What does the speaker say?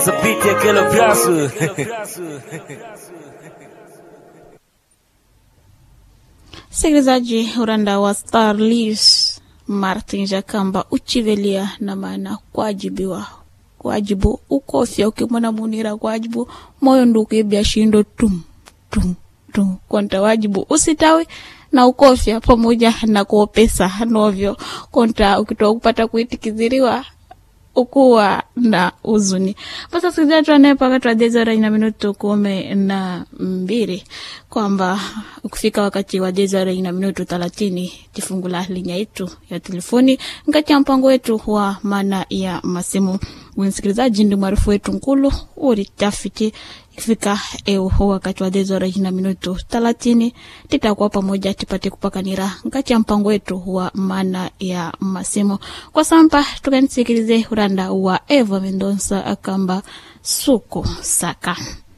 Sapiti aquele braço. Msikilizaji, uranda wa Starlis Martin Jakamba uchivelia na maana kwajibiwa kwajibu ukofya ukimwona munira kwajibu moyo ndukuibya shindo tum tum tum konta wajibu usitawi na ukofya pamoja na kuopesa novyo konta ukitoa kupata kuitikiziriwa ukuwa na uzuni basa sikilizaji tuanaye paka twadezora ina minutu kumi na mbili kwamba ukifika wakati wa dezora ina minutu thelathini tifungula linya yetu ya telefoni ngati ya mpango wetu wa maana ya masimu msikilizaji ndi mwarifu wetu nkulu uri tafiti ikifika eu wakati wa dezora ina minutu thelathini titakuwa pamoja tipate kupakanira ngati ya mpango wetu wa maana ya masimu kwa sampa tukanisikilize uranda wa eva mendonsa akamba suku saka